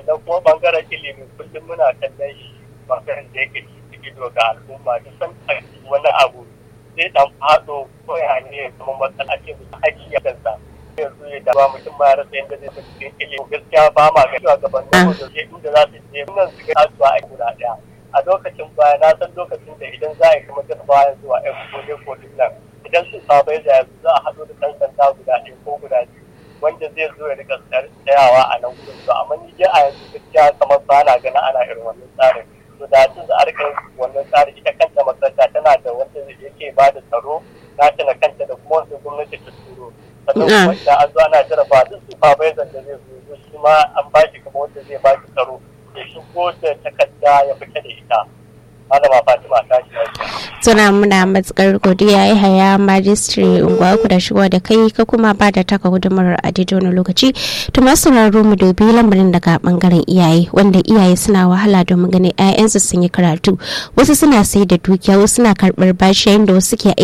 sannan kuma bangaren ilimi kullum muna kallon shi bangaren da yake ciki ido ga al'umma duk san wani abu zai dan fado ko ya ne kuma matsala ce musu haƙi ya kansa yanzu ya dama mutum ma ya rasa yadda zai tafi cikin ilimi gaskiya ba ma ga cewa gaban da ke inda za su je nan su ga kasuwa a guda ɗaya a lokacin baya na san lokacin da idan za a yi kuma jarabawa zuwa yan kode kodin nan idan su sabai da yanzu za a haɗu da ɗan sanda guda ɗaya ko guda biyu wanda zai zo ya rika tsayawa a nan gudun to amma ni dai a yanzu gaskiya kamar ba na ganin ana irin wannan tsarin to da tun da arkan wannan tsarin ita kanta makaranta tana da wanda yake ba da tsaro nata na kanta da kuma wanda gwamnati ta turo sannan kuma idan an zo ana jaraba duk su fabaizan da zai zo shi ma an ba shi kamar wanda zai ba shi tsaro ya shigo da takarda ya fita da ita malama fatima ta shi suna muna matsakar godiya ya haya majistri unguwa ku da shigo da kai ka kuma ba da taka gudumar a daidai wani lokaci to masu sauraro mu dubi lamarin daga bangaren iyaye wanda iyaye suna wahala domin ganin 'ya'yansu sun yi karatu wasu suna sai da dukiya wasu suna karɓar bashi yayin da wasu ke